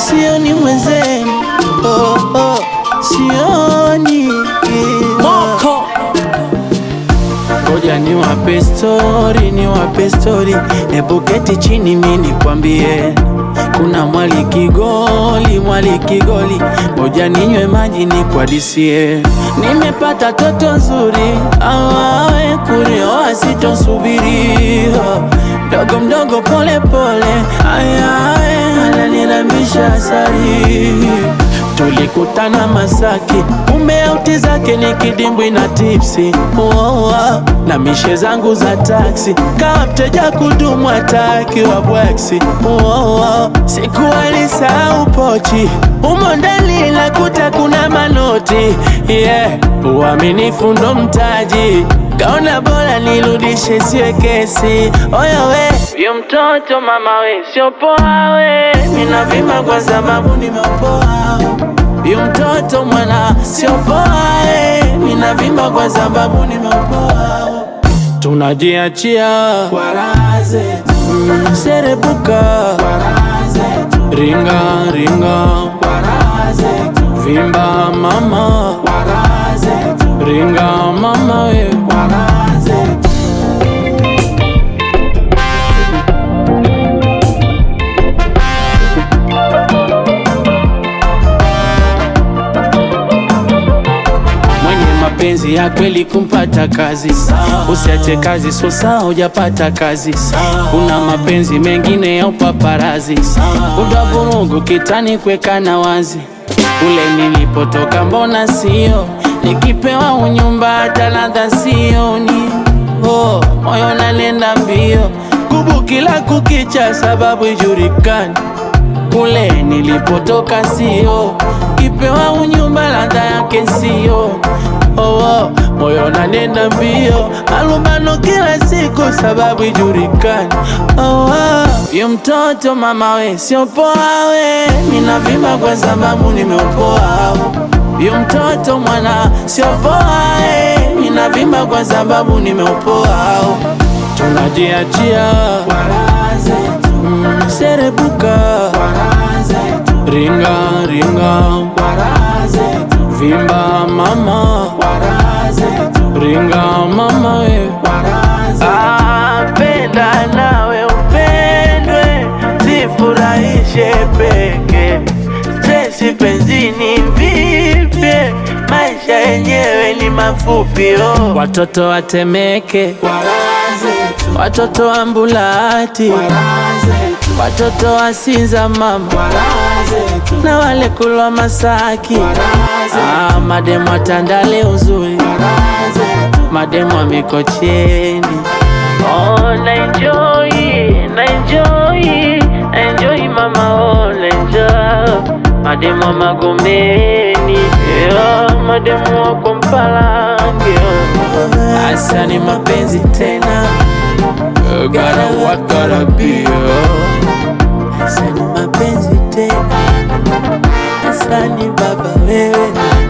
sioni mwenzenu oh, oh, sioni Moko Ngoja ni wape stori, ni wape stori, hebu keti chini mi nikwambie. Kuna mwali Kigoli, mwali Kigoli, ngoja ninywe maji nikwadisie. Nimepata toto nzuri, awawe kurioa sitosubiri, mdogo mdogo, pole pole, ayawe ananirambisha asari Tulikutana Masaki, kumbe auti zake ni kidimbwi na tipsi oh, oh, na mishe zangu za taksi, kama mteja kudumu hataki wa bwaksi oh, oh, siku alisahau pochi umo ndani nakuta kuna manoti yeah. Uaminifu ndo mtaji, kaona bora nirudishe siwe kesi. Oya we yu mtoto mama we sio poa we, mina vima kwa sababu nimeopoa yu mtoto mwana sio poa we, mina vima kwa sababu nimeopoa tunajiachia kwa raha zetu mm, serebuka kwa raha zetu ringa ringa kwa raha zetu vimba mama kwa raha zetu ringa mama we kwa raha zetu mwenye mapenzi ya kweli kumpata kazi, usiache kazi sosa hujapata kazi. Kuna mapenzi mengine ya upaparazi, udavurugu kitani kwekana wazi. Kule nilipotoka mbona sio, nikipewa unyumba hata ladha sioni. Oh, moyo nanenda mbio, kubu kila kukicha, sababu ijulikani kule nilipotoka sio, kipewa unyumba ladha yake sio. Oh, oh, moyo nanenda mbio, malumbano kila siku sababu ijulikani. Oh, oh, yu mtoto mama we sio poa we, ninavimba kwa sababu nimeopoa. Yu mtoto mwana sio poa we, ninavimba kwa sababu nimeopoa. Tunajiachia kwa raha zetu, mm, serebuka kwa raha zetu, ringa ringa kwa raha zetu, vimba mama kwa raha zetu, ringa mama we kwa raha zetu. Ah, penda nawe upendwe, zifurahishe peke stresi penzini vipye, maisha yenyewe ni mafupi oh. Watoto watemeke watoto wa Mbulati, watoto wa Sinza mama, na wale kulwa Masaki, ah, mademu wa Tandale uzuri, mademu wa Mikocheni. Oh, na enjoy, na enjoy, na enjoy mama, oh, na enjoy mademu wa Magomeni, yeah, mademu wa Kompalange, oh. Asa ni mapenzi tena You gotta what gotta be oh. Asa ni mapenzi tena Asa ni baba wewe